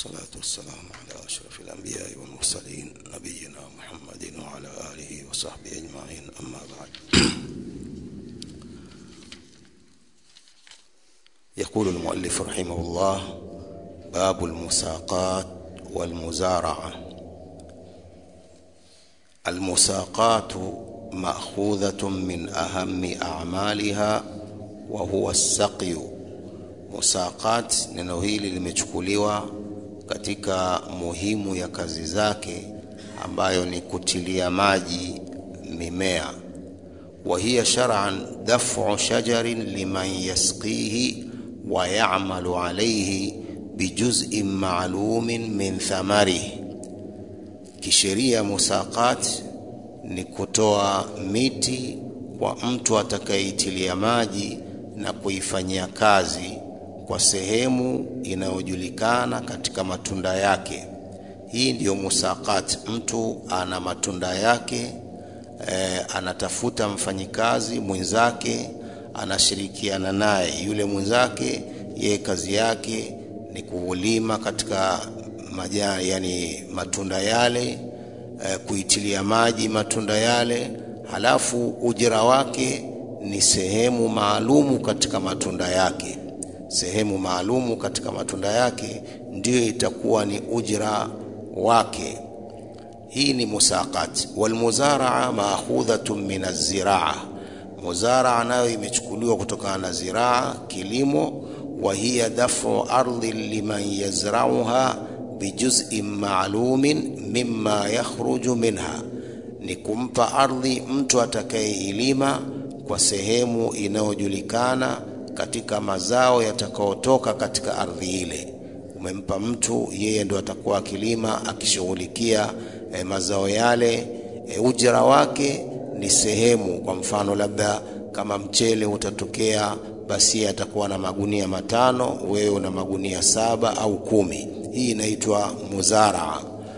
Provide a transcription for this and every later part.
والصلاة والسلام على أشرف الأنبياء والمرسلين نبينا محمد وعلى آله وصحبه أجمعين أما بعد يقول المؤلف رحمه الله باب المساقات والمزارعة المساقات مأخوذة من أهم أعمالها وهو السقي musaqat neno hili limechukuliwa katika muhimu ya kazi zake ambayo ni kutilia maji mimea wa hiya shar'an daf'u shajarin liman yasqihi wa ya'malu alayhi bijuz'in ma'lumin min thamarihi kisheria musaqat ni kutoa miti kwa mtu atakayeitilia maji na kuifanyia kazi kwa sehemu inayojulikana katika matunda yake. Hii ndiyo musaqat. Mtu ana matunda yake e, anatafuta mfanyikazi mwenzake, anashirikiana naye. Yule mwenzake yeye kazi yake ni kulima katika majani, yani matunda yale e, kuitilia maji matunda yale, halafu ujira wake ni sehemu maalumu katika matunda yake sehemu maalumu katika matunda yake ndiyo itakuwa ni ujra wake hii ni musaqat walmuzaraa maakhudhatun min azziraa muzaraa nayo imechukuliwa kutokana na ziraa kilimo wa hiya dafu ardhi liman yazrauha bijuz'in maalumin mimma yakhruju minha ni kumpa ardhi mtu atakayeilima kwa sehemu inayojulikana katika mazao yatakayotoka katika ardhi ile. Umempa mtu, yeye ndo atakuwa akilima akishughulikia e, mazao yale. E, ujira wake ni sehemu. Kwa mfano, labda kama mchele utatokea, basi yeye atakuwa na magunia matano, wewe una magunia saba au kumi. Hii inaitwa muzaraa.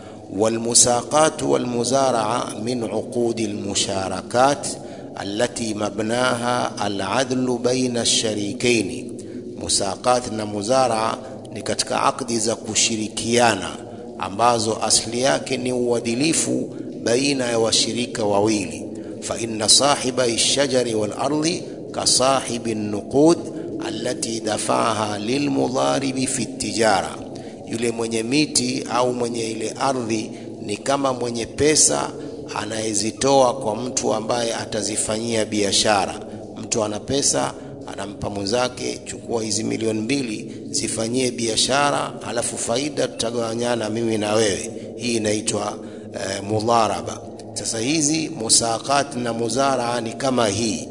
والمساقات والمزارعة من عقود المشاركات التي مبناها العدل بين الشريكين musaqat na muzara ni katika akdi za kushirikiana ambazo asli yake ni uadilifu baina ya washirika wawili fa inna sahiba ash-shajari wal ardi ka sahibi an-nuqud allati dafaha lilmudharibi fi at-tijara yule mwenye miti au mwenye ile ardhi ni kama mwenye pesa anayezitoa kwa mtu ambaye atazifanyia biashara. Mtu ana pesa anampa mwenzake, chukua hizi milioni mbili zifanyie biashara, halafu faida tutagawanyana mimi na wewe. Hii inaitwa e, mudharaba. Sasa hizi musaqat na muzaraa ni kama hii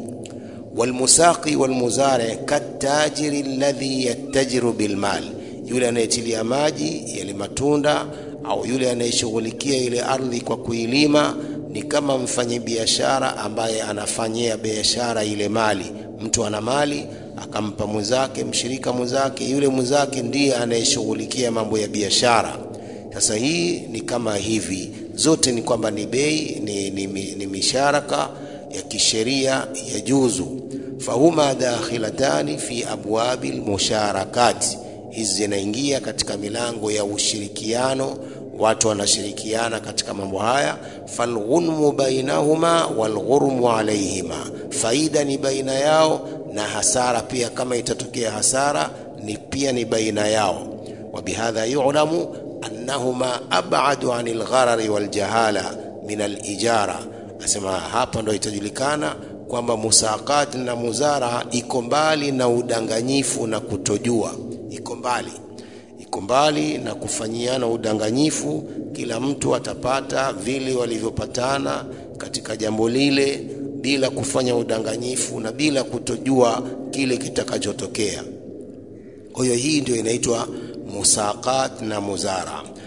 walmusaqi walmuzari katajiri alladhi yattajiru bilmal, yule anayetilia maji yale matunda au yule anayeshughulikia ile ardhi kwa kuilima ni kama mfanyabiashara ambaye anafanyia biashara ile mali. Mtu ana mali akampa mwenzake, mshirika mwenzake, yule mwenzake ndiye anayeshughulikia mambo ya biashara. Sasa hii ni kama hivi, zote ni kwamba ni bei, ni, ni, ni, ni misharaka ya kisheria ya juzu. Fahuma dakhilatani fi abwabi lmusharakati, hizi zinaingia katika milango ya ushirikiano watu wanashirikiana katika mambo haya falghunmu bainahuma walghurmu alaihima faida ni baina yao na hasara pia kama itatokea hasara ni pia ni baina yao wabihadha yulamu annahuma abadu ani lgharari waljahala min alijara asema hapa ndo itajulikana kwamba musaqat na muzara iko mbali na udanganyifu na kutojua iko mbali iko mbali na kufanyiana udanganyifu. Kila mtu atapata vile walivyopatana katika jambo lile bila kufanya udanganyifu na bila kutojua kile kitakachotokea. Kwa hiyo hii ndio inaitwa musaqat na muzara.